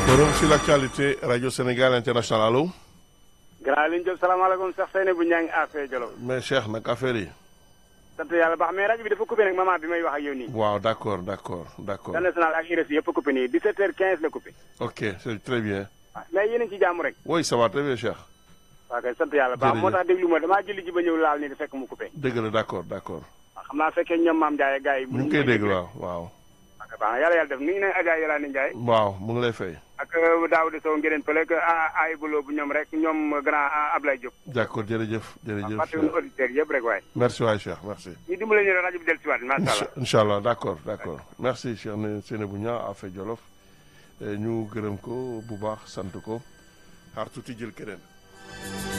forum sur l'actualité radio Sénégal international allo. grand liñ jël salaamaaleykum Cheikh Seyne bu ñaa ngi affaire Jolof. mais Cheikh nag affaire yi. sant yàlla baax mais rajo bi dafa coupé nag maman bi may wax ak yow nii. waaw d' accord d' accord d' accord. Chaîne nationale ak RFI yëpp coupé nii 17h15 la coupé. ok c' est très bien. mais yéen a ngi ci jàmm rek. oui ça va très bien Cheikh. waaw kay sant yàlla baax moo tax déglu ma damaa julli ji ba ñëw laal nii fekk mu coupé. dëgg la d' accord d' accord. xam naa fekkee ñoom maam Ndiaye gars yi. ñu ngi koy dégg waaw waaw. ok baax na yàlla yàlla def ni ngi ne Adja Yelani Ndiaye. waaw mu ngi lay fay. ak Daouda Sow ngeen pële ak ay bulo bu ñoom rek ñoom grand Ablaye Diop. d' accord jërëjëf jërëjëf. fàttewuñu auditeurs yëpp rek waaye. merci waay Cheikh merci. ñu dimbale ñu rajo bi dellusiwaat macha allah. incha allah d' accord d' accord merci Cheikh ne Seynabou Niang Affe Jolof ñu gërëm ko bu baax sant ko xaar tuuti jël keneen.